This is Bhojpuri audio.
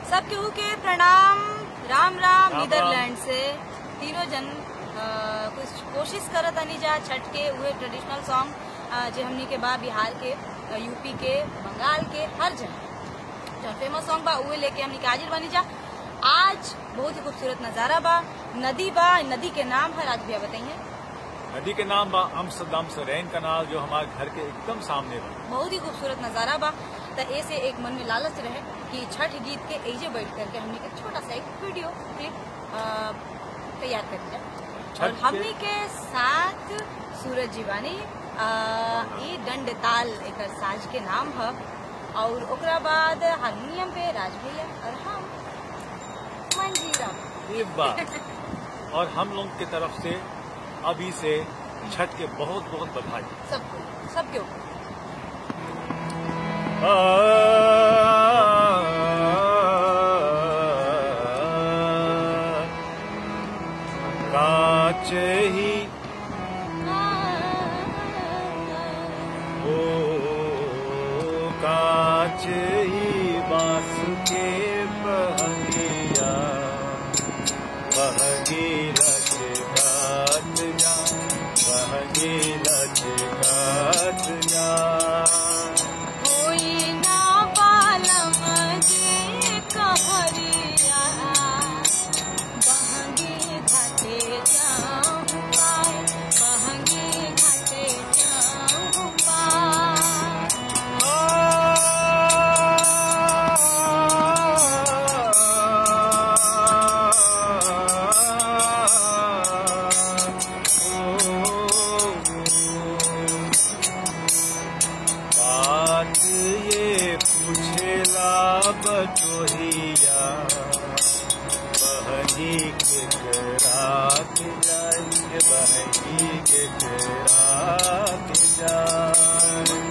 सब केहू के प्रणाम राम राम राम। नीदरलैंड से तीनों जन अ, कुछ कोशिश करत तनी जा छठ के उहे ट्रेडिशनल सॉन्ग जे हमनी के बा बिहार के अ, यूपी के बंगाल के हर जगह जो फेमस सॉन्ग बा उहे लेके हमनी के हाजिर बनी जा आज बहुत ही खूबसूरत नजारा बा नदी बा नदी के नाम है राज भैया बताइए नदी के नाम बा अम्स्टरडम से रैन कनाल जो हमारे घर के एकदम सामने बा बहुत ही खूबसूरत नजारा बा तो ऐसे एक मन में लालच रहे कि छठ गीत के एजे बैठ करके हमने एक छोटा सा एक वीडियो क्लिप अ, तैयार कर दिया छठ और के- हमने के साथ सूरज जीवानी अ, ई दंड ताल एक साज के नाम है और ओकरा बाद हारमोनियम पे राज भैया और हम मंजीरा ये बात और हम लोग की तरफ से अभी से छठ के बहुत बहुत बधाई सबको सबके ऊपर काच ही ओ काच ही बास के बहगिया बहगी रच गात जा बहगी रच गात जा कोई ना बालम जे कहरिया बहंगी घाटे जाऊं पाए बहंगी घाटे जाऊं पाए बात ये पूछेला बटोहिया बहनी के रात जाए बहनी के रात जाए